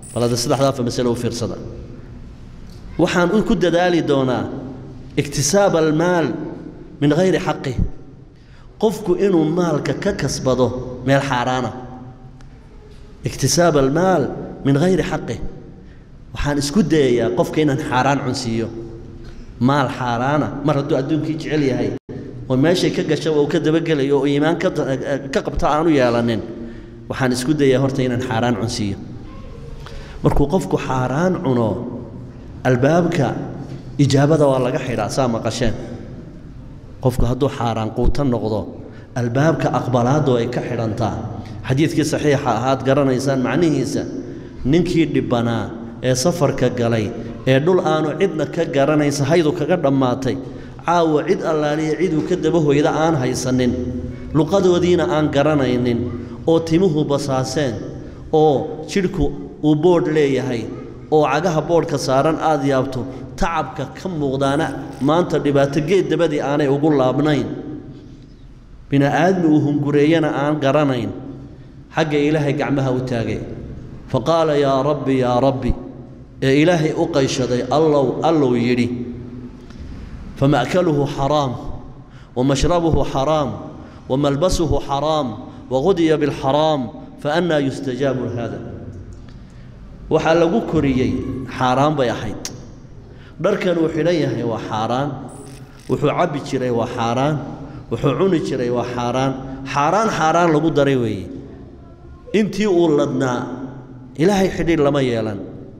bal hadda saddexdaafa masale u fiirsada waxaan ku dadaali doonaa iktisaab almaal min hayri xaqih qofku inuu maalka ka kasbado meel xaaraana iktisaab almaal min hayri xaqih waxaan isku dayayaa qofka inaan xaaraan cunsiiyo maal xaaraana mar hadduu adduunkii jecel yahay oo meeshay ka gasha uu ka dabagelayo oo iimaan ka qabta aanu yeelanin waxaan isku dayaa horta inaan xaaraan cunsiiyo markuu qofku xaaraan cuno albaabka ijaabada waa laga xidhaa saa maqasheen qofku hadduu xaaraan quuta noqdo albaabka aqbalaaddu ay ka xidhantaa xadiidkii saxiixa ahaad garanaysaan macnihiisa ninkii dhibbanaa ee safarka galay ee dhul aanu cidna ka garanaysa haydu kaga dhammaatay caawa cid allaaliya ciduu ka daba hoyda aan haysanin luqadoodiina aan garanaynin oo timuhu basaaseen oo jidhku uu boodh leeyahay oo cagaha boodhka saaran aad yaabto tacabka ka muuqdaana maanta dhibaato geed dabadii aanay ugu laabnayn bini'aadmi uu hungureeyana aan garanayn xagga ilaahay gacmaha u taagay fa qaala yaa rabbi yaa rabbi ee ilaahay u qayshaday allow allow yidhi fama'kaluhu xaraam wamashrabuhu xaraam wamalbasuhu xaraam wagudiya bilxaraam faannaa yustajaabu hada waxaa lagu koriyey xaaraan bay ahayd dharkan uu xidhan yahay waa xaaraan wuxuu cabbi jiray waa xaaraan wuxuu cuni jiray waa xaaraan xaaraan xaaraan lagu daray weeye intii uu ladnaa ilaahay xidhiidh lama yeelan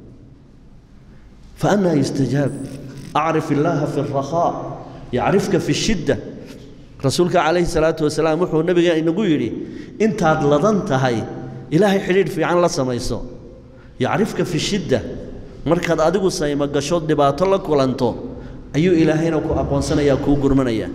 faannaa yustajaab acrif illaaha fi alrakhaa yacrifka fi shidda rasuulka calayhi salaatu wasalaam wuxuu nebiga inagu yidhi intaad ladan tahay ilaahay xidhiidh fiican la samayso yacrifka fi shidda markaad adigu saymo gashood dhibaato la kulanto ayuu ilaahayna ku aqoonsanayaa kuu gurmanayaa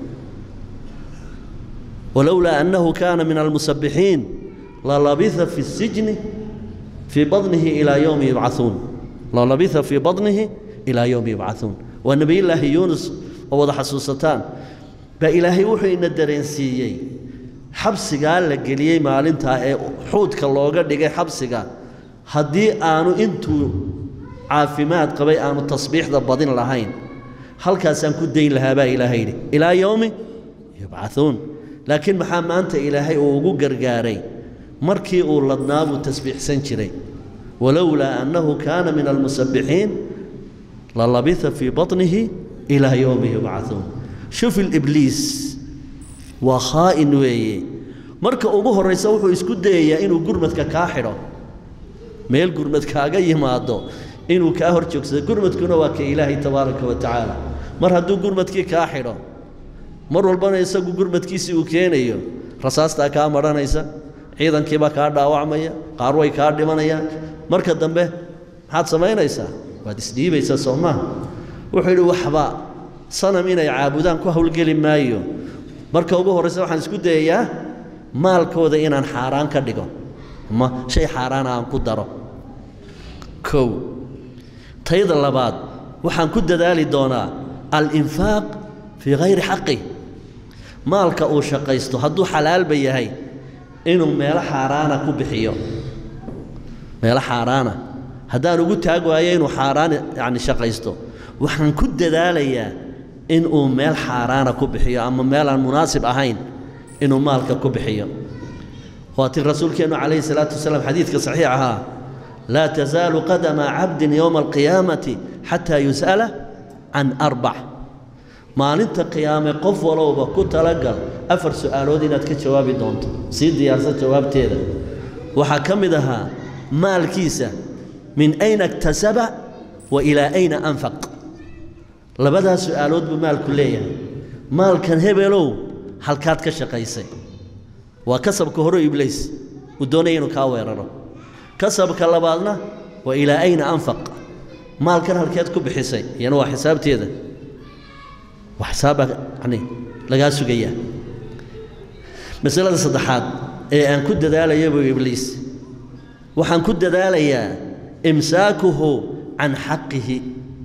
walowlaa annahu kaana min almusabbixiin lalabitha fi sijni fii badnihi ilaa yowmi yubcauun lalabitha fii badnihi ilaa yowmi yubcauun waa nebiyullaahi yuunus oo wada xasuusataan baa ilaahay wuxuu ina dareensiiyey xabsigaa la geliyey maalintaa ee xuudka looga dhigay xabsiga haddii aanu intuu caafimaad qabay aanu tasbiixda badin lahayn halkaasaan ku dayn lahaa baa ilaahay yidhi ilaa yowmi yubcauun laakiin maxaa maanta ilaahay uu ugu gargaaray markii uu ladnaa buu tasbiixsan jiray walowlaa annahu kaana min almusabbixiin lalabitha fii baطnihi ilaa yowmi yubcauun shuf ilibliis waa khaa'in weeye marka ugu horraysa wuxuu isku dayayaa inuu gurmadka kaa xidho meel gurmad kaaga yimaado inuu kaa hor joogsado gurmadkuna waa ka ilaahay tabaaraka wa tacaala mar hadduu gurmadkii kaa xidho mar walbana isagu gurmadkiisii uu keenayo rasaastaa kaa madhanaysa ciidankiibaa kaa dhaawacmaya qaar way kaa dhimanayaan marka dambe maxaad samaynaysaa waad isdhiibaysaa soo maaha wuxuu yidhi waxba sanam inay caabudaan ku howlgeli maayo marka ugu horraysa waxaan isku dayayaa maalkooda inaan xaaraan ka dhigo ama shay xaaraana aan ku daro kow tayda labaad waxaan ku dadaali doonaa alinfaaq fii hayri xaqi maalka uu shaqaysto hadduu xalaalba yahay inuu meelo xaaraana ku bixiyo meelo xaaraana haddaan ugu taag waayo inuu xaaraan yacni shaqaysto waxaan ku dadaalayaa inuu meel xaaraana ku bixiyo ama meel aan munaasib ahayn inuu maalka ku bixiyo waatii rasuulkeennu calayhi salaatu wasalaam xadiidka saxiix ahaa laa tasaalu qadama cabdin yowma alqiyaamati xataa yus'ala can arbac maalinta qiyaame qof walowba ku talagal afar su'aalood inaad ka jawaabi doonto sii diyaarsan jawaabteeda waxaa ka mid ahaa maalkiisa min ayna iktasaba wa ilaa ayna anfaq labadaas su'aalood buu maalku leeyahay maalkan hebelow halkaad ka shaqaysay waa kasabka hore ibliis uu doonaya inuu kaa weeraro kasabka labaadna waa ilaa ayna anfaq maalkan halkeed ku bixisay iyana waa xisaabteeda waa xisaaba yani lagaa sugayaa masalada saddexaad ee aan ku dadaalaya buu ibliis waxaan ku dadaalayaa imsaakuhu can xaqihi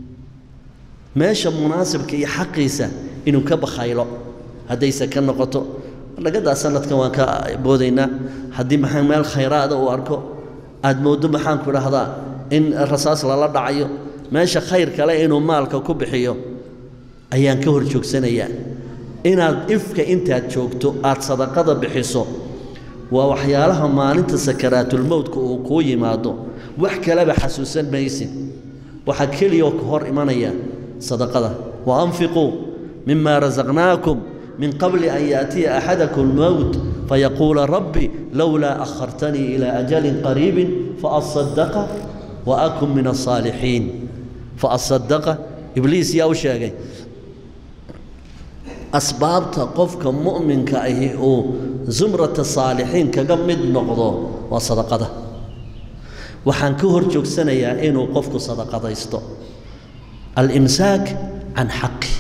meesha munaasibka iyo xaqiisa inuu ka bakhaylo haddayse ka noqoto nagadaa sanadkan waan ka boodaynaa haddii maxaa meel khayraada uu arko aad mooddo maxaanku idhaahdaa in rasaas lala dhacayo meesha khayr kale inuu maalka ku bixiyo ayaan ka hor joogsanayaa inaad ifka intaad joogto aad sadaqada bixiso waa waxyaalaha maalinta sakaraatulmowtka uu kuu yimaado wax kaleba xasuusan maysid waxaa keliyoo ka hor imanaya sadaqada wa anfiquu mima rasaqnaakum min qabli an yaأtiya axadakum mowt fayaquula rabbi lowlaa akhartanii ilaa ajalin qariibin faasadaqa wa akun min asaalixiin faasadaqa ibliis yaa u sheegay asbaabta qofka mu'minka ahi uu zumrata saalixiin kaga mid noqdo waa sadaqada waxaan ka hor joogsanayaa inuu qofku sadaqadaysto alimsaak can xaqi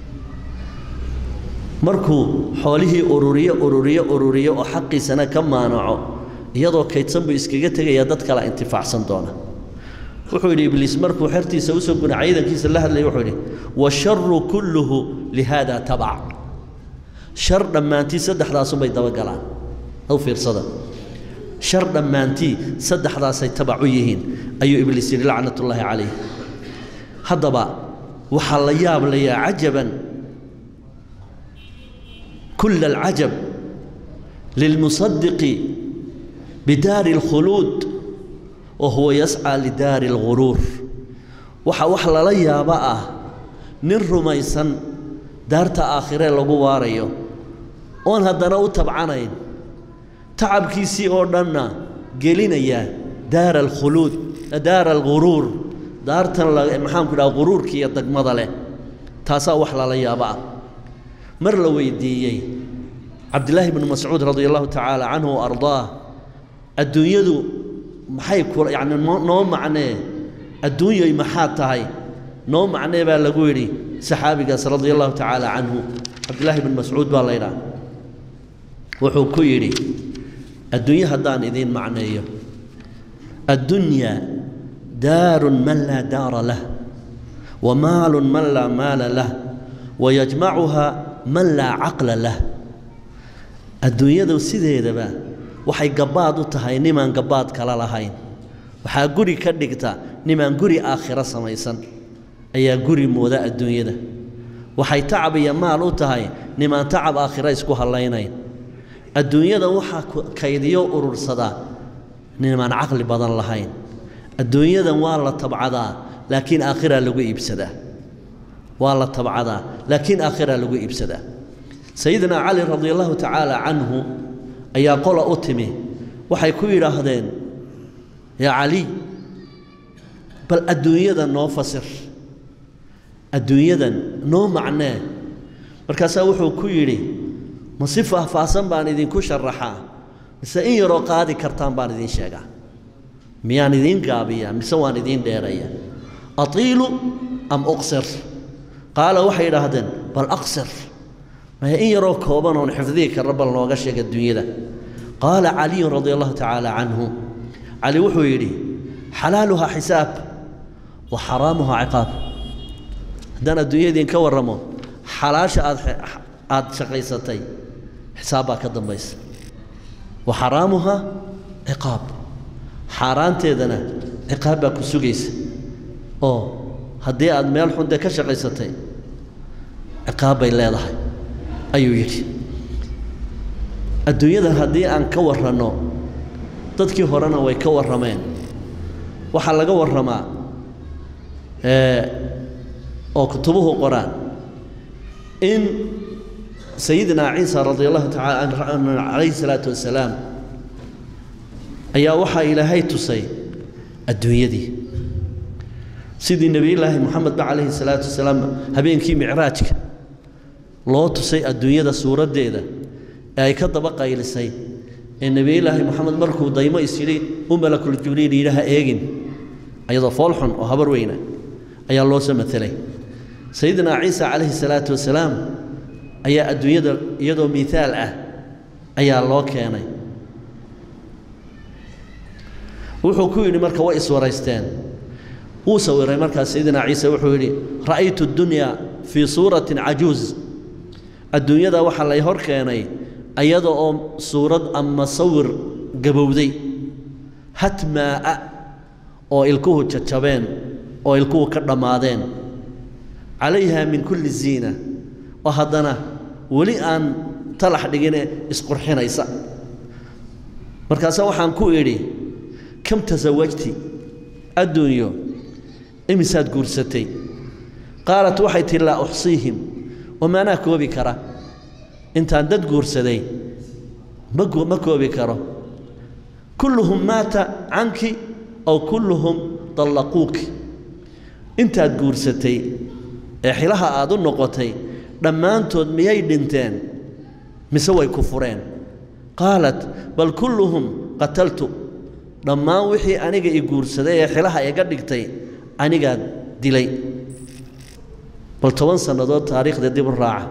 markuu xoolihii ururiyo ururiyo ururiyo oo xaqiisana ka maanaco iyadoo kaydsan buu iskaga tegayaa dad kala intifaacsan doona wuxuu yidhi ibliis markuu xertiisa usoo guna ciidankiisa la hadlayay wuxuu yidhi washaru kulluhu lihaada tabac shar dhammaantii saddexdaasunbay dabagalaan aw fiirsada shar dhammaantii saddexdaasay tabac u yihiin ayuu ibliis yidhi lacnatullaahi calayh haddaba waxaa la yaab layaa cajaban kula alcajab lilmusadiqi bidaari alkhuluud wa huwa yascaa lidaari alguruur waxaa wax lala yaabo ah nin rumaysan daarta aakhiree lagu waarayo oon haddana u tabcanayn tacabkiisii oo dhanna gelinaya daara alkhuluud daara alguruur daartan maxaanku idhaha guruurka iyo degmada leh taasaa wax lala yaabo ah mar la weydiiyey cabdillaahi bnu mascuud radia allahu tacaala canhu wa ardaah adduunyadu maxay ku yacni noo macnee adduunyoy maxaa tahay noo macnee baa lagu yidhi saxaabigaas radia allahu tacaala canhu cabdillaahi bnu mascuud baa laydhaha wuxuu ku yidhi adduunye haddaan idiin macneeyo addunyaa daarun man laa daara lah wa maalun man laa maala lah wa yajmacuhaa man laa caqla lah adduunyadu sideedaba waxay gabbaad u tahay nimaan gabbaad kala lahayn waxaa guri ka dhigta nimaan guri aakhiro samaysan ayaa guri mooda adduunyada waxay tacab iyo maal u tahay nimaan tacab aakhiro isku hallaynayn adduunyada waxaa kaydiyo urursadaa nimaan caqli badan lahayn adduunyadan waa la tabcadaa laakiin aakhiraa lagu iibsadaa waa la tabcadaa laakiin aakhiraa lagu iibsadaa sayidina cali radi allahu tacaala canhu ayaa qola u timi waxay ku yidhaahdeen yaa cali bal adduunyadan noo fasir adduunyadan noo macnee markaasaa wuxuu ku yidhi ma si faahfaahsan baan idinku sharaxaa mise in yaroo qaadi kartaan baan idiin sheegaa miyaan idiin gaabiyaa mise waan idiin dheeraya atiilu am uqsir qaala waxay idhaahdeen bal aqsir maya in yaroo kooban oon xifdihi karra bal nooga sheega adduunyada qaala caliyun radia allahu tacaala canhu cali wuxuu yidhi xalaaluhaa xisaab wa xaraamuhaa ciqaab haddaan adduunyadiin ka warramo xalaasha aad aada shaqaysatay xisaab baa ka dambaysa wa xaraamuhaa ciqaab xaaraanteedana ciqaab baa ku sugaysa oo haddii aad meel xunde ka shaqaysatay ciqaab bay leedahay ayuu yidhi adduunyadan haddii aan ka warranno dadkii horena way ka warrameen waxaa laga warramaa oo kutubuhu qoraan in sayidina ciisa radia allahu tacala calayhi salaatu wasalaam ayaa waxaa ilaahay tusay adduunyadii sidii nebiyullaahi moxamedba calayhi salaatu wasalaam habeenkii micraajka loo tusay adduunyada suuraddeeda ee ay ka daba qaylisay ee nebiyullaahi moxamed markuu daymo is yidhi u malakul jibriil yidhaha eegin ayadoo foolxun oo habar weyna ayaa loo soo matelay sayidina ciisa calayhi salaatu wasalaam ayaa adduunyada iyadoo miihaal ah ayaa loo keenay wuxuu ku yidhi marka way iswaraysteen wuu sawiray markaas sayidina ciise wuxuu yidhi ra'aytu اdunyaa fii suuratin cajuuz adduunyada waxaa lay hor keenay ayada oo suurad ama sawir gabowday hatmaa'a oo ilkuhu jajabeen oo ilkuhu ka dhammaadeen calayha min kulli ziina oo haddana weli aan talax dhigine isqurxinaysa markaase waxaan ku idhi kam tasawajti adduunyo imisaad guursatay qaalat waxay tihi laa uxsiihim oo maanaa koobi kara intaan dad guursaday ma ma koobi karo kulluhum maata canki aw kulluhum dallaquuki intaad guursatay ee xilaha aad u noqotay dhammaantood miyay dhinteen mise way ku fureen qaalat bal kulluhum qataltu dhammaan wixii aniga i guursaday ee xilaha iga dhigtay anigaa dilay bal toban sannadood taariikhda dib u raaca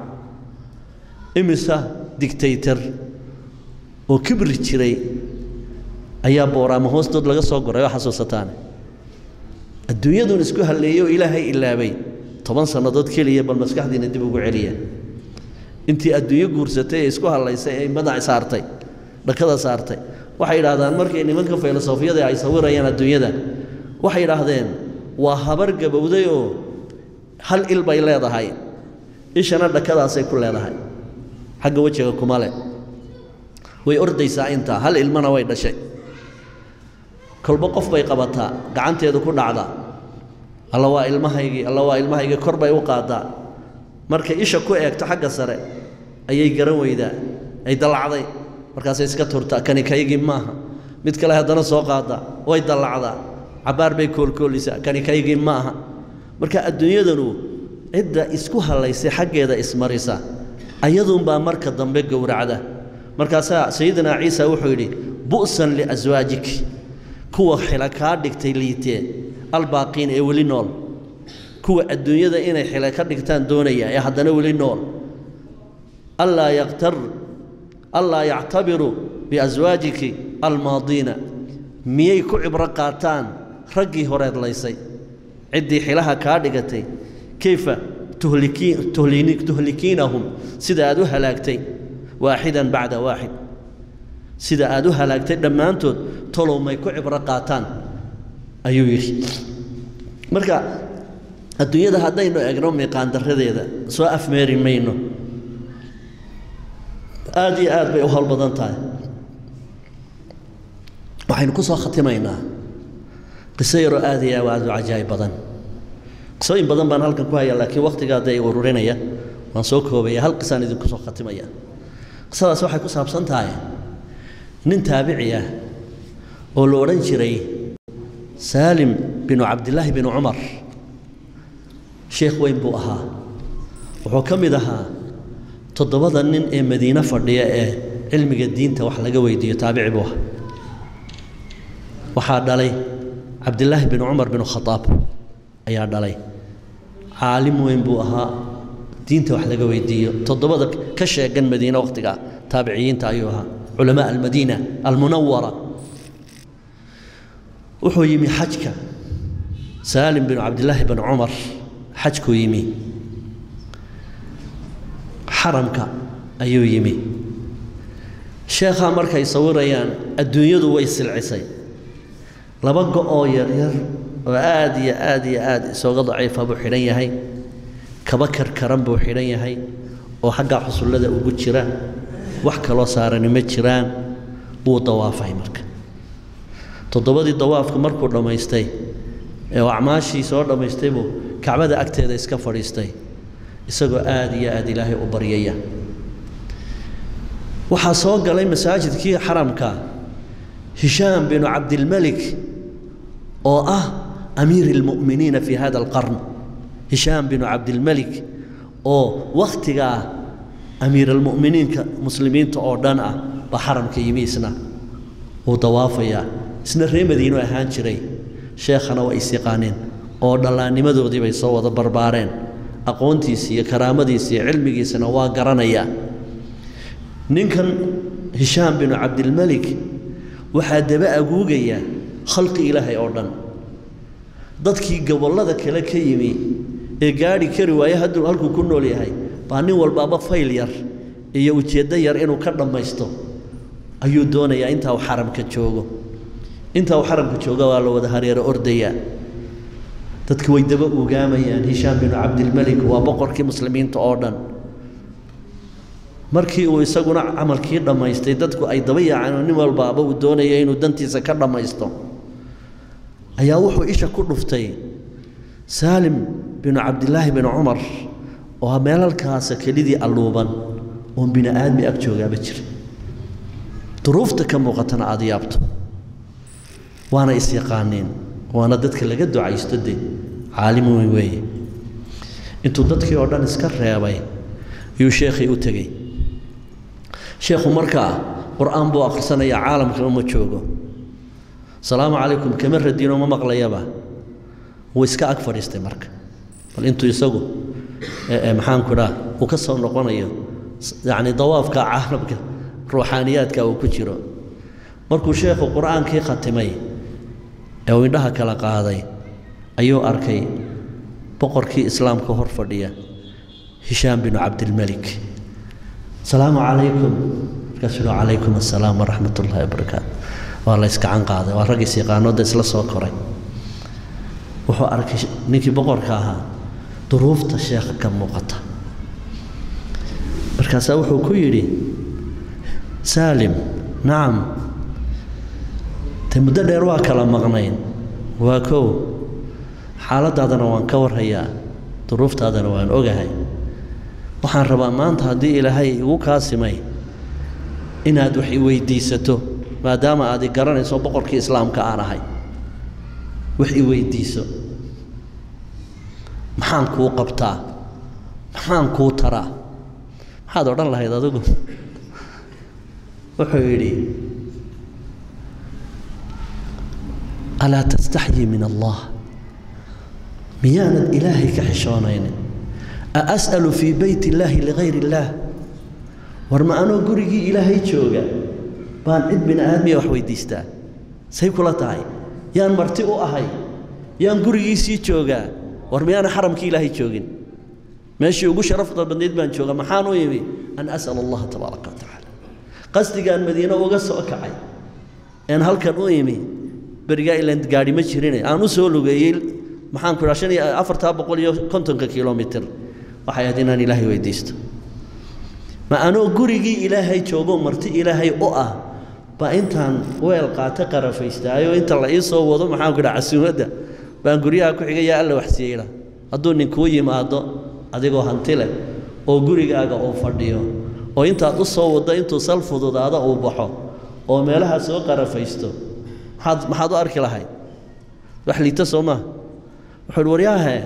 imisa digtaytar oo kibri jiray ayaa booraama hoostood laga soo goray oo xasuusataane adduunyadun isku halleeyey oo ilaahay ilaabay toban sannadood keliya bal maskaxdiina dib ugu celiya intii adduunyo guursatay ee isku hallaysay ee madax saartay dhakada saartay waxay idhaahdaan markay nimanka filosofiyada ay sawirayaan adduunyada waxay idhaahdeen waa habar gabowday oo hal il bay leedahay ishana dhakadaasay ku leedahay xagga wejiga kuma le way ordaysaa intaa hal ilmana way dhashay kolba qof bay qabataa gacanteedu ku dhacdaa alla waa ilmahaygii alla waa ilmahaygii kor bay u qaadaa markay isha ku eegto xagga sare ayay garan weydaa ay dallacday markaasay iska turtaa kani kaygii maaha mid kale haddana soo qaadaa way dallacdaa cabbaar bay koolkoolisaa kani kaygii ma aha marka adduunyadanu cidda isku hallaysay xaggeeda ismarisa ayaduunbaa marka dambe gowracda markaasaa sayidina ciisa wuxuu yidhi bu'san liaswaajik kuwa xila kaa dhigtay liitee albaaqiin ee weli nool kuwa adduunyada inay xila ka dhigtaan doonaya ee haddana weli nool allaa yaqtar allaa yactabiru biaswaajiki almaadiina miyay ku cibro qaataan raggii horeed laysay ciddii xilaha kaa dhigatay kayfa tuhlikiinahum sida aad u halaagtay waaxidan bacda waaxid sida aad u halaagtay dhammaantood tolow may ku cibro qaataan ayuu yidhi marka adduunyada haddaynu egno miiqaandaradeeda soo afmeeri mayno aad iyo aad bay u howl badan tahay waxaynu ku soo khatimaynaa qiso yaroo aad iyo aad u cajaa'ib badan qisooyin badan baan halkan ku hayaa laakiin wakhtigaa dee ururinaya waan soo koobaya hal qisaan idinku soo khatimaya qisadaas waxay ku saabsan tahay nin taabici ah oo la odhan jiray saalim binu cabdillaahi binu cumar sheekh weyn buu ahaa wuxuu ka mid ahaa toddobada nin ee madiine fadhiya ee cilmiga diinta wax laga weydiiyo taabici buu ahaa waxaa dhalay cabdillaahi binu cumar binu khadaab ayaa dhalay caalim weyn buu ahaa diinta wax laga weydiiyo toddobada ka sheegan madiine wakhtigaa taabiciyiinta ayuu ahaa culamaa almadiina almunawara wuxuu yimi xajka saalim binu cabdillaahi binu cumar xajkuu yimi xaramka ayuu yimi sheekhaa markay sawirayaan adduunyadu way silcisay laba go-oo yaryar oo aad iyo aad iyo aad isooga daciifa buu xidhan yahay kaba karkaran buu xidhan yahay oo xaggaa xusullada ugu jira wax kaloo saarani ma jiraan wuu dawaafay marka toddobadii dawaafka markuu dhammaystay ee uu acmaashii soo dhammaystay buu kacbada agteeda iska fadhiistay isagoo aad iyo aad ilaahay u baryaya waxaa soo galay masaajidkii xaramka hishaam binu cabdilmelik oo ah amiir اlmu'miniina fi hada alqarn hishaam binu cabdilmelik oo wakhtigaa amiir almu'miniinka muslimiinta oo dhan ah baa xaramka yimi isna wuu dawaafayaa isna ree madiino ahaan jiray sheekhana waa is yaqaaneen oo dhallaannimadoodii bay soo wada barbaareen aqoontiisi iyo karaamadiisi iyo cilmigiisana waa garanayaa ninkan hishaam binu cabdilmelik waxaa daba aguugaya khalqi ilaahay oo dhan dadkii gobollada kale ka yimi ee gaadhi kari waaye hadduu halkuu ku nool yahay baa nin walbaaba fayl yar iyo ujeeddo yar inuu ka dhammaysto ayuu doonayaa intaa uu xaramka joogo intaa uu xaramka jooga waa la wada hareero ordayaa dadki way daba ugaamayaan hishaam binu cabdilmelik waa boqorkii muslimiinta oo dhan markii uu isaguna camalkii dhammaystay dadku ay daba yaaceen oo nin walbaaba uu doonaya inuu dantiisa ka dhammaysto ayaa wuxuu isha ku dhuftay saalim binu cabdilaahi binu cumar oo meelalkaasa kelidii alluuban oon bini aadmi ag joogaaba jira duruufta ka muuqatana aada yaabto waana isyaqaaniin waana dadka laga ducaysto de caalim weyn weeye intuu dadkii oo dhan iska reebay ayuu sheekhii u tegey sheekhu markaa qur-aan buu akhrisanayaa caalamkana ma joogo asalaamu calaykum kama radino ma maqlayaba wuu iska ag fadhiistay marka bal intuu isagu maxaanku idhaa uu ka soo noqonayo yacni dawaafka caalamka ruuxaaniyaadka uu ku jiro markuu sheekhu qur-aankii khatimay ee uu indhaha kala qaaday ayuu arkay boqorkii islaamka hor fadhiya hishaam binu cabdilmelik asalaamu calaykum markaasuu yihi calaykum assalaam waraxmat ullahi wabarakaatu waa la iskacan qaaday waa raggiis yaqaanooda isla soo koray wuxuu arkay ninkii boqorka ahaa duruufta sheekha ka muuqata markaasaa wuxuu ku yidhi saalim nacam de muddo dheer waa kala maqnayn waa kow xaaladaadana waan ka warhayaa duruuftaadana waan ogahay waxaan rabaa maanta haddii ilaahay igu kaasimay inaad wax i weydiisato maadaama aad i garanayso boqorkii islaamka aan ahay wax i weydiiso maxaan kuu qabtaa maxaan kuu taraa maxaad odhan lahayd adigu wuxuu yidhi alaa tastaxyii min allah miyaanad ilaahay ka xishoonaynin a as'alu fii beyt illaahi ligayr illaah war ma anoo gurigii ilaahay jooga baan cid bini aadmiya wax weydiistaa say kula tahay yaan marti u ahay yaan gurigiisii joogaa war miyaana xaramkii ilaahay joogin meeshii ugu sharafta badnayd baan jooga maxaan u yimi an as'al allaha tabaaraka wa tacaala qasdigaan madiine uga soo kacay een halkan u imi berigaa ilan gaadhi ma jirine aan u soo lugeeyey maxaan ku idhaa shan iyo afartaa boqol iyo kontonka kilomitir waxay ahayd inaan ilaahay weydiisto ma anoo gurigii ilaahay joogo marti ilaahay u ah baa intaan weel qaata qarafaystaayo inta la ii soo wado maxaan ku idhaa casuumadda baan guryaha ku xigay yaa alla waxsiiyeyla hadduu ninkuu yimaado adigoo hanti leh oo gurigaaga uu fadhiyo oo intaad u soo waddo intuu sal fududaada uu baxo oo meelaha soo qarafaysto maxaad maxaad u arki lahayd wax liita soo maa wuxuu uhi waryaahe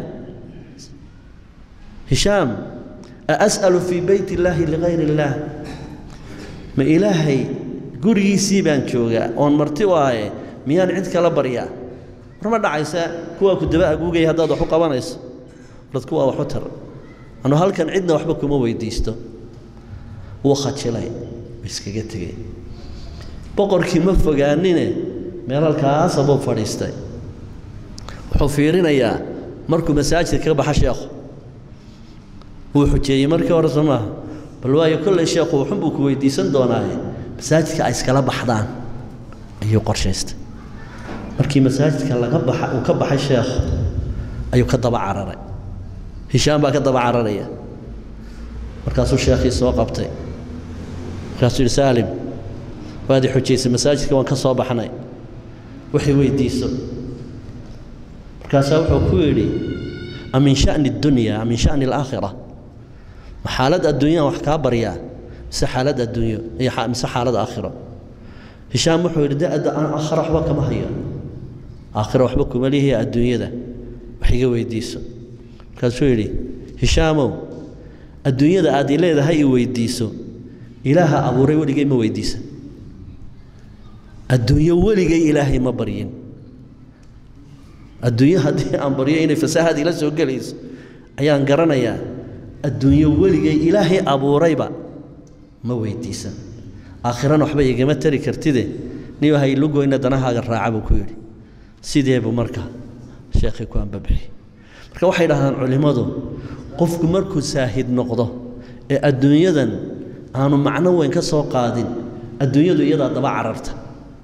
hishaam a as'alu fii beyt illaahi ligayr illaah ma ilaahay gurigiisii baan joogaa oon marti u ahaye miyaan cid kala baryaa war ma dhacaysa kuwaa ku daba aguugaya haddaad wax u qabanayso dad kuwaa wax u tar anu halkan cidna waxba kuma weydiisto wuu khajilay iskaga tegey boqorkii ma fogaanine meelalkaasa buu fadhiistay wuxuu fiirinayaa markuu masaajidka ka baxa sheekhu wuu xujeeyey markii hore soo maaha bal waayo kolley sheekhu wuxun buu ku weydiisan doonaaye masaajidka ay iskala baxdaan ayuu qorshaystay markii masaajidka laga baxa uu ka baxay sheekhu ayuu ka daba cararay hishaam baa ka daba cararaya markaasuu sheekhii soo qabtay markaasuu yidhi saalim waad i xujaysay masaajidka waan ka soo baxnay waxay weydiiso markaasaa wuxuu ku yidhi a min sha'ni addunya a min sha'ni alaakhira ma xaalad adduunyaan wax kaa baryaa mise xaalad adduunyo iyo mise xaalad aakhiro hishaam wuxuu yidhi da-da aan aakhira waxba kama hayo aakhira waxba kuma lihiya adduunyada wax iga weydiiso markaasuu yidhi hishaamow adduunyada aad i leedahay i weydiiso ilaaha abuuray weligay ma weydiisan adduunyo weligay ilaahay ma baryin adduunyo haddii aan baryo inay fasaahad ila soo gelayso ayaan garanayaa adduunyo weligay ilaahay abuurayba ma weydiisan aakhirana waxba igama tari kartide niyo haylugoyna danahaaga raaca buu ku yidhi sideebuu marka sheekhii ku ambabixi marka waxay dhahdaan culimmadu qofku markuu saahid noqdo ee adduunyadan aanu macno weyn ka soo qaadin adduunyadu iyadaa daba cararta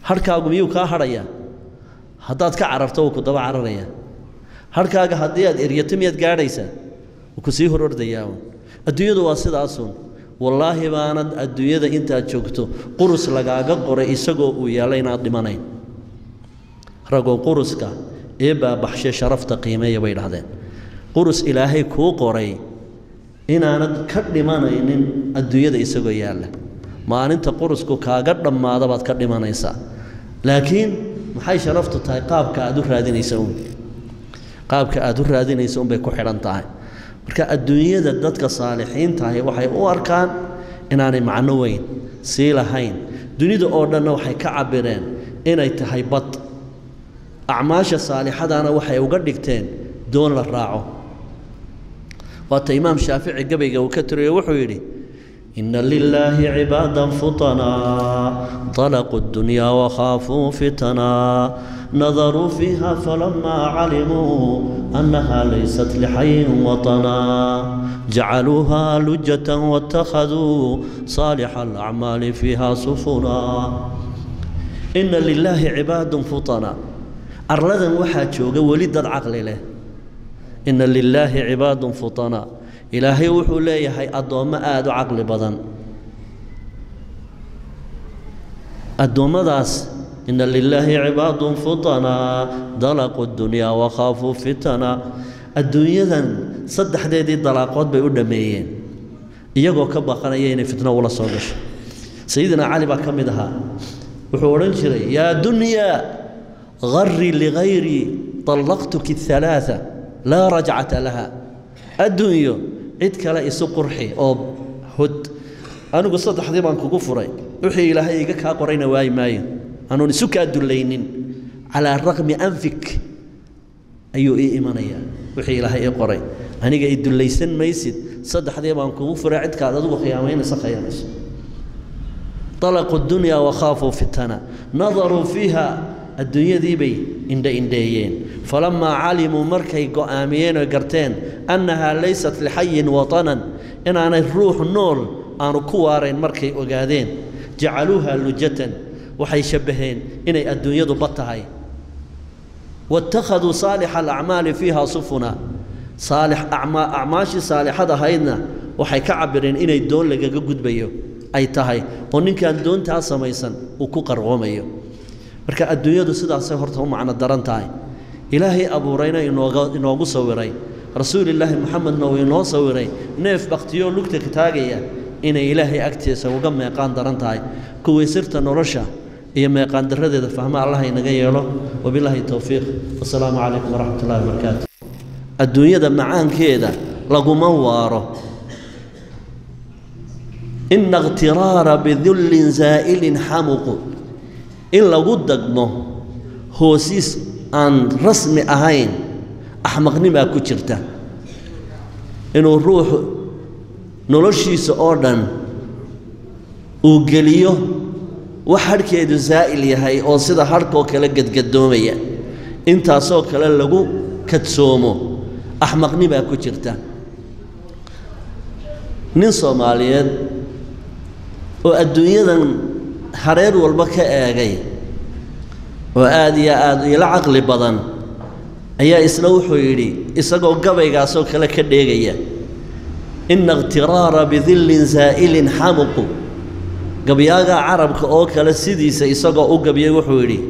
harhkaagu miyuu kaa hadhayaa haddaad ka cararto wuu ku daba cararayaa harhkaaga haddii aad eryato miyaad gaadhaysaa wuu ku sii hor ordayaa uun adduunyadu waa sidaasun wallaahi baanad adduunyada intaad joogto qurus lagaaga qoray isagoo uu yaalla inaad dhimanayn ragoo quruska ee baabaxshe sharafta qiimeeya bay dhahdeen qurus ilaahay kuu qoray inaanad ka dhimanaynin adduunyada isagoo yaalla maalinta qurusku kaaga dhammaada baad ka dhimanaysaa laakiin maxay sharaftu tahay qaabka aad u raadinaysa uun qaabka aad u raadinaysa unbay ku xidhan tahay marka adduunyada dadka saalixiintahi waxay u arkaan inaanay macno weyn sii lahayn dunida oo dhanna waxay ka cabireen inay tahay bad acmaasha saalixadana waxay uga dhigteen doon la raaco waata imaam shaafici gabayga uu ka tiriyo wuxuu yidhi ina lilaahi cibaadan futanaa طalaquu اdunyaa wakhaafuu fitanaa nadaruu fiiha falamaa calimuu annaha laysat lixayin waطanaa jacaluuha lujata wاtakhaduu saalixa alacmaali fiiha sufunaa ina lilaahi cibaadun futanaa arladan waxaa jooga weli dad caqli leh ina lilaahi cibaadun futanaa ilaahay wuxuu leeyahay addoommo aada u caqli badan addoommadaas ina lilaahi cibaadun futanaa dalaquu dunyaa wakhaafuu fitana adduunyadan saddexdeedii dalaaqood bay u dhammeeyeen iyagoo ka baqanaya inay fitno ula soo gasho sayidina cali baa ka mid ahaa wuxuu odhan jiray yaa dunyaa غري لغيري طلقتك الثلاثة لا رجعة لها الدنيا عد كلا إسو قرحي أو هد أنا قصة حديث عن كفري وحي إلهي إيقاك قرين واي ماي أنا نسوك الدلينين على الرغم أنفك أيو إي إيمانيا وحي إلهي قرين أنا قاعد الدليسن ميسد صدح حديث عن كفري عد كلا دو خيامين سخيامس طلقوا الدنيا وخافوا فتنة نظروا فيها adduunyadii bay indhaindheeyeen falamaa calimuu markay go'aamiyeen oo garteen annahaa laysat lixayin watanan inaanay ruux nool aanu ku waarayn markay ogaadeen jacaluuha lujatan waxay shabbaheen inay adduunyadu bad tahay waittakhaduu saalixa alacmaali fiiha sufuna saalix acmaashii saalixad ahaydna waxay ka cabireen inay doon lagaga gudbayo ay tahay oo ninkaan doontaa samaysan uu ku qarqoomayo marka adduunyadu sidaasay horta u macno daran tahay ilaahay abuurayna inooga inoogu sawiray rasuulilaahi moxamedna uu inoo sawiray neef bakhtiyoo lugta ka taagaya inay ilaahay agtiisa uga meeqaan daran tahay kuwii sirta nolosha iyo meeqaan daradeeda fahma allah inaga yeelo wabilaahi towfiiq wasalaamu calaykum waraxmat ullahi wabarakaatu adduunyada macaankeeda laguma waaro ina اqtiraara bidullin zaa'ilin xamuqu in lagu dagmo hoosiis aan rasmi ahayn axmaqnimaa ku jirta inuu ruuxu noloshiisa oo dhan uu geliyo wax hadhkeedu zaa'il yahay oo sida hadhkoo kale gadgadoomaya intaasoo kale lagu kadsoomo axmaqnimaa ku jirta nin soomaaliyeed oo adduunyadan hareer walba ka eegay oo aad iyo aad ila caqli badan ayaa isna wuxuu yidhi isagoo gabaygaasoo kale ka dheegaya ina iqtiraara bidillin zaa'ilin xamuqu gabyaagaa carabka oo kale sidiisa isagoo u gabyay wuxuu yidhi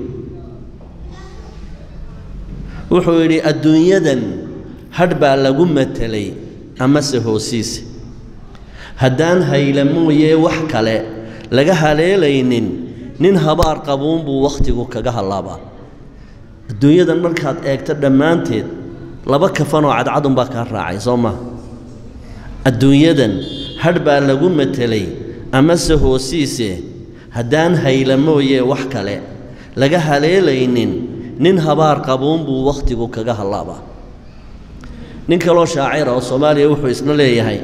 wuxuu yidhi adduunyadan hadh baa lagu matelay amase hoosiisa haddaan hayla mooyee wax kale laga haleelaynin nin habaar qabuun buu wakhtigu kaga hallaabaa adduunyadan markaad eegto dhammaanteed laba kafanoo cadcadunbaa kaa raacay soo maa adduunyadan hadh baa lagu matelay amase hoosiise haddaan hayla mooyee wax kale laga haleelaynin nin habaar qabuun buu wakhtigu kaga hallaabaa nin kaloo shaacira oo soomaaliya wuxuu isna leeyahay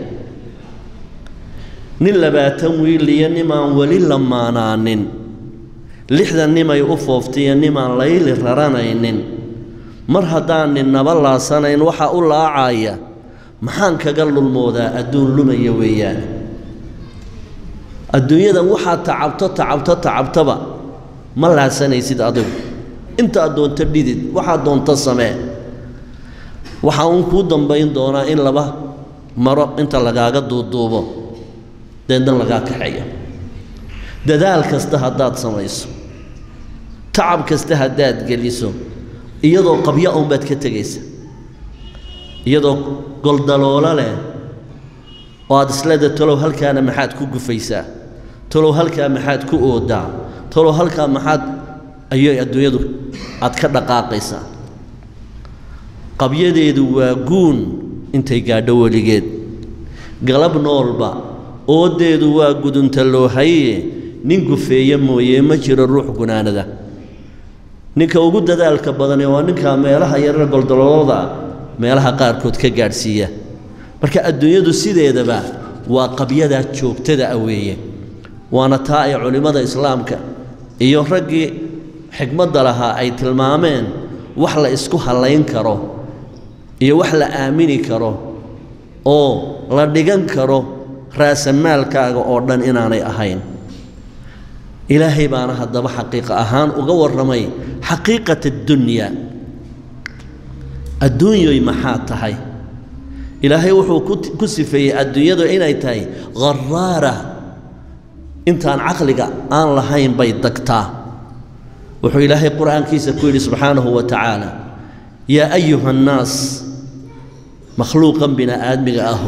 nin labaatan wiil iyo nimaan weli lamaanaanin lixdan nimay u fooftiyo nimaan layli raranaynin mar haddaan ninnaba laasanayn waxa u laacaya maxaan kaga lulmoodaa adduun lumaya weeyaan adduunyadan waxaad tacabto tacabto tacabtaba ma laasanaysid adigu intaad doonto dhidid waxaad doonto samee waxaa uun kuu dambayn doonaa in laba maro inta lagaaga duuduubo deedna lagaa kaxeeyo dadaal kasta haddaad samayso tacab kasta haddaad geliso iyadoo qabya unbaad ka tegaysa iyadoo goldaloola leh oo aad isleeda talow halkaana maxaad ku gufaysaa talow halkaa maxaad ku oodaa talow halkaa maxaad ayay adduunyadu aad ka dhaqaaqaysaa qabyadeedu waa guun intay gaadho weligeed galab noolba oodeedu waa gudunta loo haye nin gufeeye mooye ma jiro ruux gunaanada ninka ugu dadaalka badani waa ninka meelaha yarara goldaloolada meelaha qaarkood ka gaadhsiiya marka adduunyadu sideedaba waa qabyadaa joogtada ah weeye waana taa ay culimmada islaamka iyo raggii xikmadda lahaa ay tilmaameen wax la isku hallayn karo iyo wax la aamini karo oo la dhigan karo raasamaalkaaga oo dhan inaanay ahayn ilaahay baana haddaba xaqiiqa ahaan uga warramay xaqiiqat addunya adduunyoy maxaa tahay ilaahay wuxuu ku sifeeyey adduunyadu inay tahay kharaara intaan caqliga aan lahayn bay dagtaa wuxuu ilaahay qur'aankiisa ku yidhi subxaanahu wa tacaala yaa ayuha annaas makhluuqan bini aadmiga ahu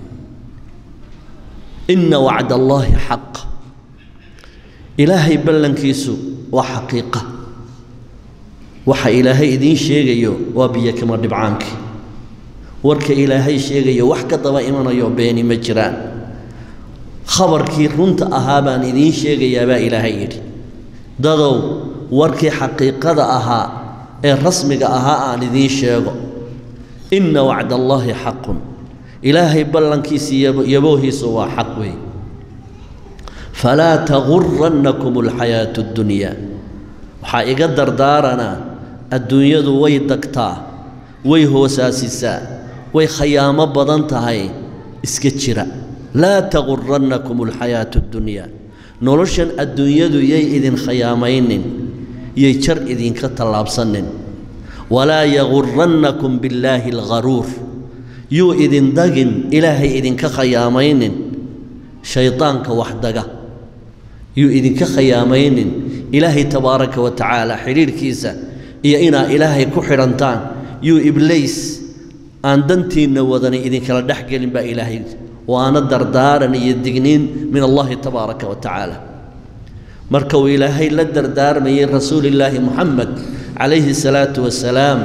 inna wacda allaahi xaq ilaahay ballankiisu waa xaqiiqa waxa ilaahay idiin sheegayo waa biyo kama dhibcaankii warka ilaahay sheegayo wax ka daba imanayo beeni ma jiraan khabarkii runta ahaa baan idiin sheegayaa baa ilaahay yidhi dadow warkii xaqiiqada ahaa ee rasmiga ahaa aan idiin sheego inna wacda allaahi xaqun ilaahay ballankiisi yaboohiisu waa xaq weey falaa tagurannakum alxayaatu اddunyaa waxaa iga dardaaranaa adduunyadu way dagtaa way hoosaasisaa way khayaamo badan tahay iska jira laa tagurannakum alxayaatu اddunyaa noloshan adduunyadu yay idin khayaamaynin yay jar idinka tallaabsanin walaa yagurannakum billaahi algharuur yuu idin dagin ilaahay idinka khayaamaynin shaydaanka wax daga yuu idinka khayaamaynin ilaahay tabaaraka wa tacaala xidhiidhkiisa iyo inaa ilaahay ku xidhantaan yuu iblays aan dantiinna wadani idinkala dhex gelin baa ilaahay waana dardaaran iyo digniin min allahi tabaaraka wa tacaala marka uu ilaahay la dardaarmayey rasuulillaahi muxamed calayhi salaatu wasalaam